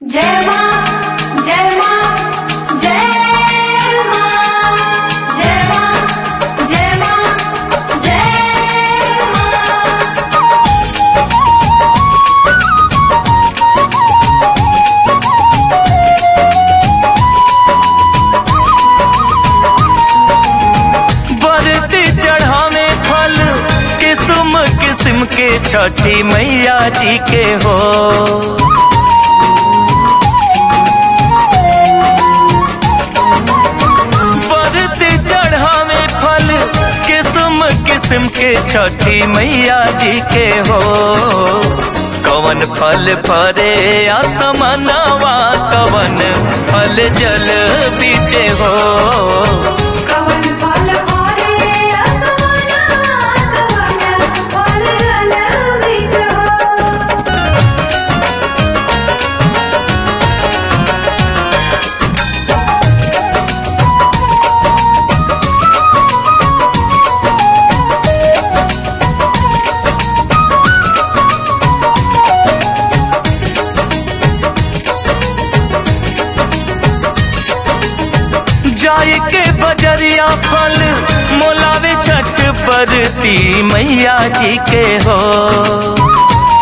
जय मां जय मां जय मां जय मां जय मां जय मां बरती चढ़ावे फल किस्म किस्म के छठी मैया जी के हो बरती चढ़ावे फल किस्म किस्म के छठी मैया जी के हो कवन फल फरे आसमनवा कवन फल जल बीचे हो कवन फल फले असमाना कवन फल जल बिच हो जाय के बजरिया फल मोलावे छठ बरती मैया जी के हो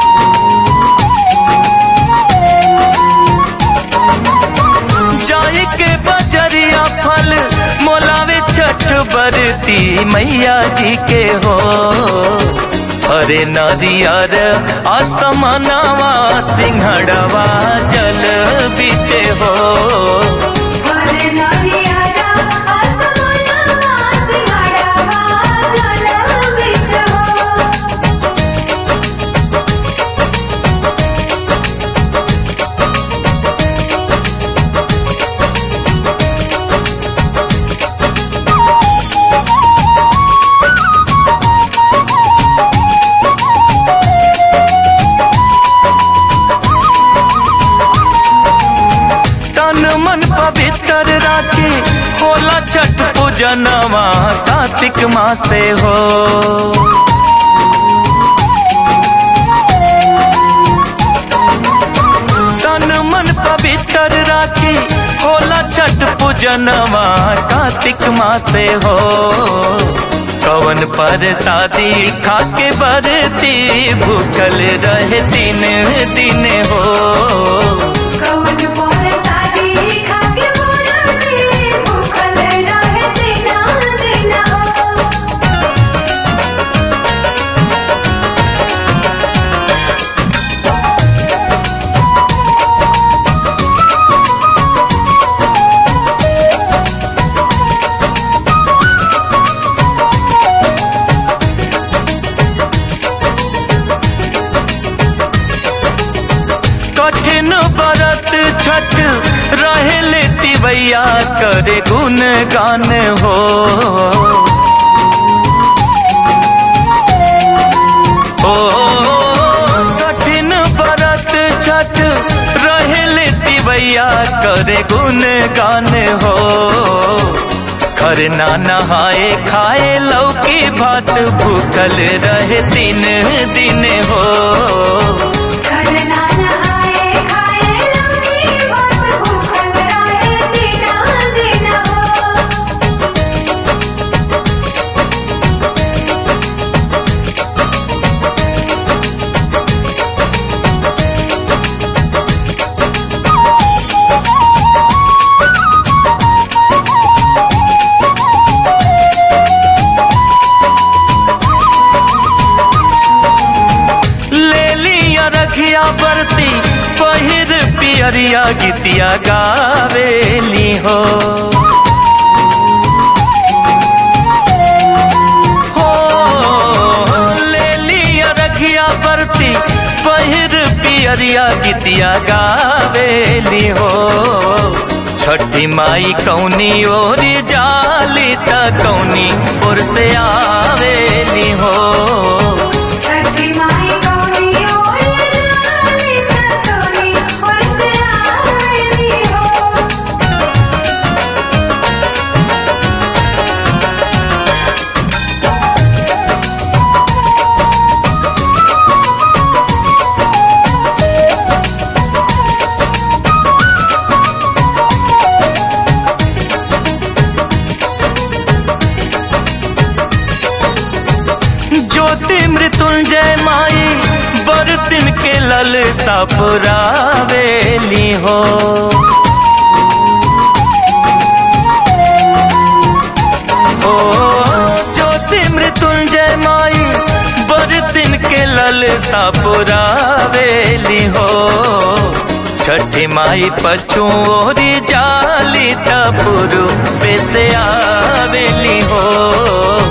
जाय के बजरिया फल मोलावे छठ बरती मैया जी के हो अरे नारियर आसमानवा सिंहड़वा जल बीचे हो फल नदियारा असमाना सिंगाड़वा जल बिच हो तन मन पवित्र राखे होला छठ पूजनवा कार्तिक मासे हो तन मन पवित्र राखे होला छठ पूजनवा कार्तिक मासे हो कवन पर शादी खाके बरती भूखल रहे दिन दिन हो कवन पर शादी खाके मोरते भूखल रहे दिना दिना कठिन बरत छठ रहे लेती भैया करे गुण गान हो ओ कठिन बरत छठ रहे लेती भैया करे गुण गान हो खरना नहाए खाए लौकी भात भूखल रहे दिन दिन हो करना नहाए खाए लौकी भात भूखल रहे दिना दिना ले लिया रखिया बरती पहिर पियरिया गीतिया गावेली हो हो ले लिया रखिया बरती पहिर पियरिया गीतिया गावेली हो छठी माई कौनी ओरी जाली त कौनी ओर से आवेली हो छठी माई गौरी ओर जाली ततोनी और से आईली हो ओ पुरावेली हो ओ ज्योति मृत्युंजय माई बर दिन के लल पुरावेली हो छठी माई पचुओरी जाली टपुरु पे से आवेली हो